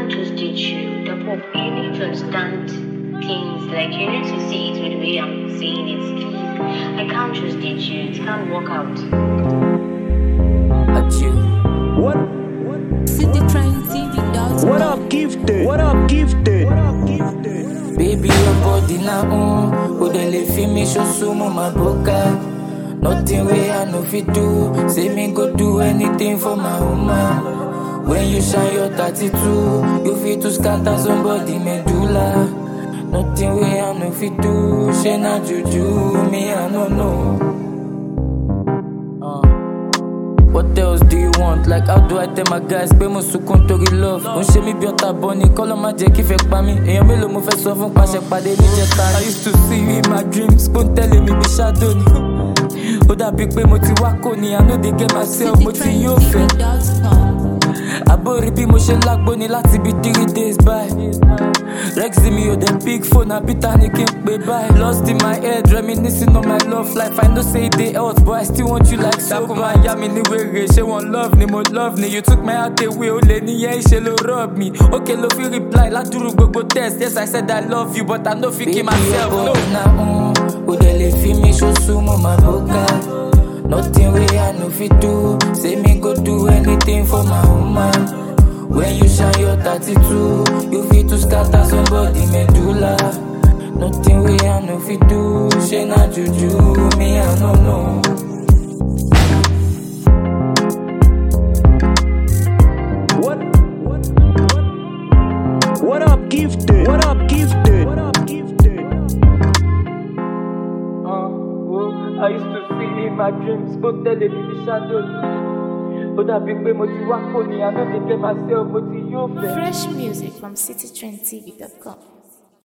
can't just teach you. The Pope, you need to understand things. Like, you need to see it with the way I'm saying it. Please, I can't just teach you. It can't work out. At you. What? citytrendtv.com. What up, gifted? What up, gifted? What up, gifted? Baby, your body na um Who dey live for me, show sumo my boca Nothing way I no fit do Say me go do anything for my woman When you shine your 32 You fit to scatter somebody medulla Nothing way I no fit do She na juju, me I no know uh. What else do you want? Like how do I tell my guys pé mo sunkún torí love? Ó ń ṣe mí bí ọ̀tá bọ́ ni kọ́ ló má jẹ́ kí fẹ́ pa mí. Èèyàn mélòó mo fẹ́ sọ fún pàṣẹ pàdé níjẹta ni. I used to see you in my dreams, kó ń tẹ̀lé mi bí shadow ni. Ó dàbí pé mo ti wá kò ní, I no dey get myself, mo ti yóò fẹ́. citytrendtv.com. Àbórí bí mo ṣe lágbo ni láti bí three days báyìí. Rexy mi ò dé big phone, àbí ta ni kí n pè báyìí. Lost in my head, reminiscing on my love life. I know say e dey hot, but I still want you like so bad. Dákun máa yá mi ní wèrè, ṣé wọ́n love ni mo love ni? You took my heart away, ó lè níyẹn ìṣe ló rub me. Okay ló fi reply ládùúrú gbogbo text. Yes, I said I love you, but I no fit kill myself. No. Na um, ó dẹ̀ lè fi mi ṣoṣù mọ́ my boca. Nothing way I no fit do. Say me go do anything for my woman. When you shine your 32, you fit to scatter somebody medulla. Nothing way I no fit do. She na juju, me I no know. What? What? What up, gifted? What up, gifted? What up, gifted? Uh, oh, I used to see in my dreams, go tell me the shadow. Ó dàbí pé mo ti wá kò ní, I no dey get myself, mo ti yóò fẹ́. Fresh music from citytrendtv.com.